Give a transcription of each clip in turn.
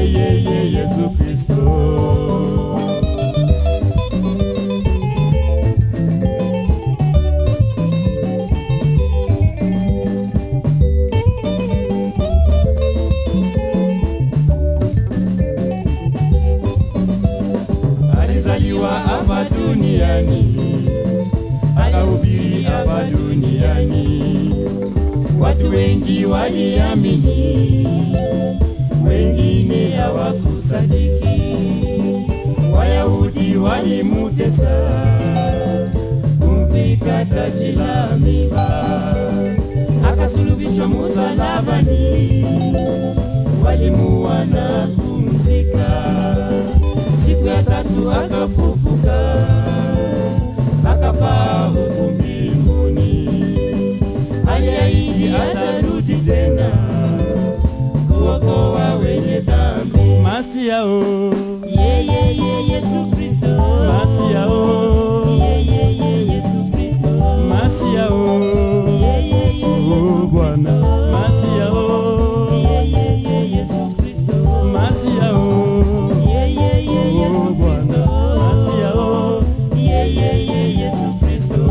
yeye Yesu Kristo. Alizaliwa hapa duniani, akahubiri hapa duniani, watu wengi waliamini, wengine hawakusadiki. Wayahudi walimutesa, kumvika taji la miba, akasulubishwa msalabani, walimuua na kumzika siku ya tatu akafufuka, akapaa huku mbinguni. Aliahidi atarudi tena kuokoa wenye dhambi. Masia o, Yeye ye Yesu Kristo, Masia o, yeye ye Yesu Kristo, Masia o, yeye ye o Yesu Bwana, Kristo, Masia o, yeye ye Yesu Kristo, Masia o, yeye ye o Yesu Bwana, Kristo. Masia o, Yeye ye Yesu Kristo.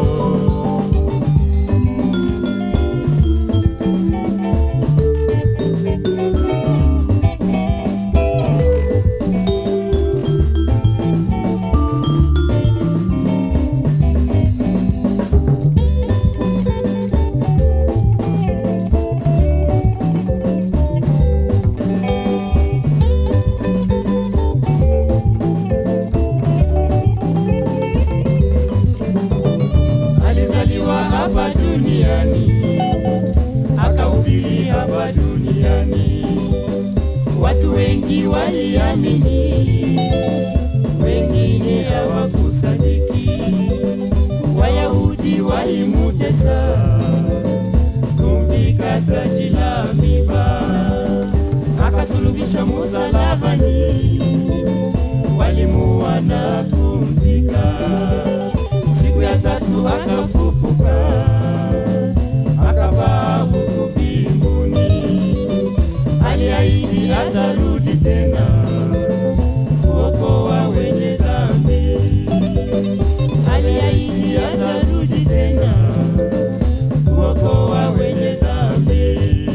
Alizaliwa hapa duniani, akahubiri hapa duniani, watu wengi waliamini, wengine hawakusadiki. Wayahudi walimutesa, kumvika taji la miba, akasulubishwa msalabani, walimuua na kumzika siku ya tatu akafufuka, akapaa huku mbinguni. Aliahidi atarudi tena kuokoa wenye dhambi. Aliahidi atarudi tena kuokoa wenye dhambi.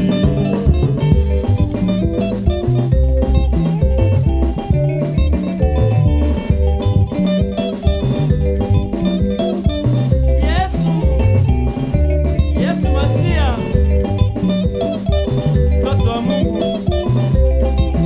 Yesu, Yesu Masia, mtoto wa Mungu,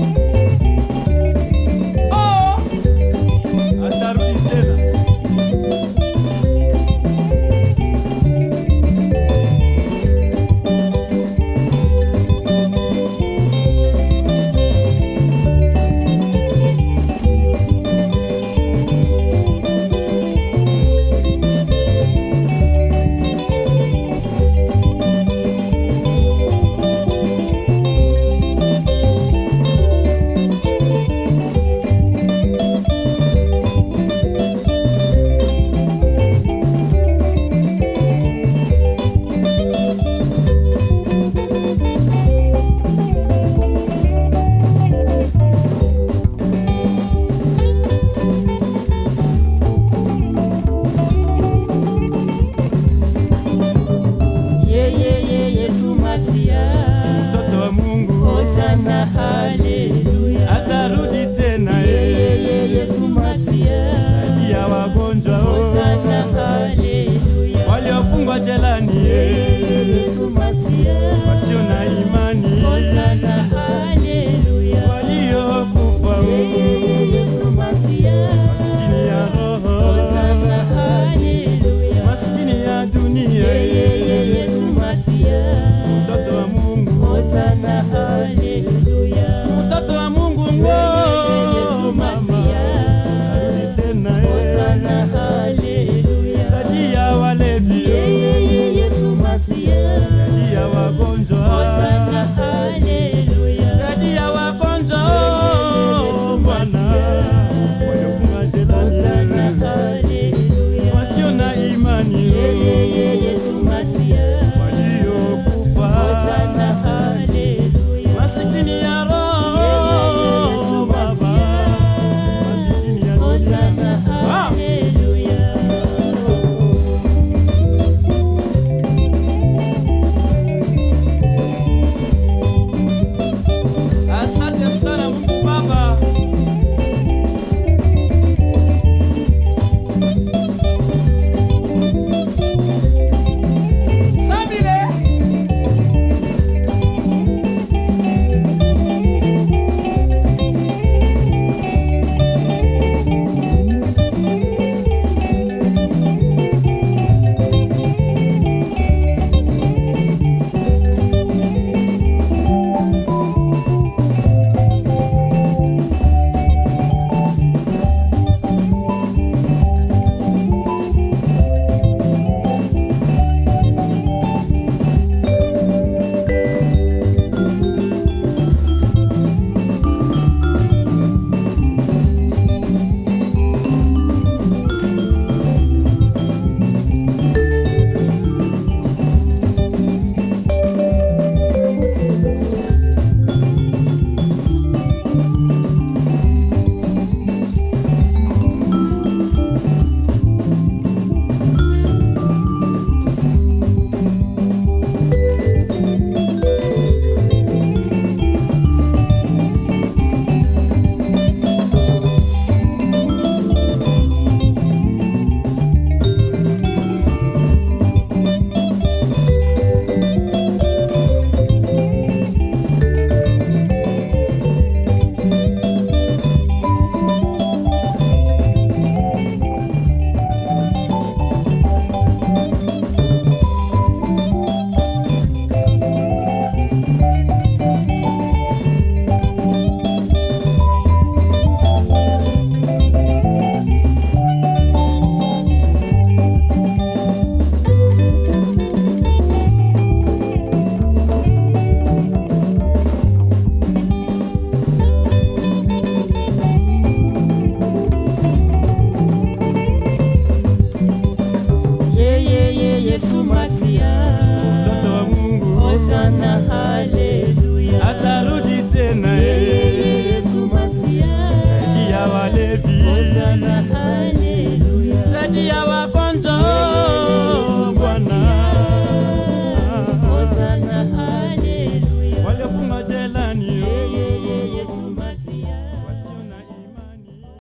ya wagonjwa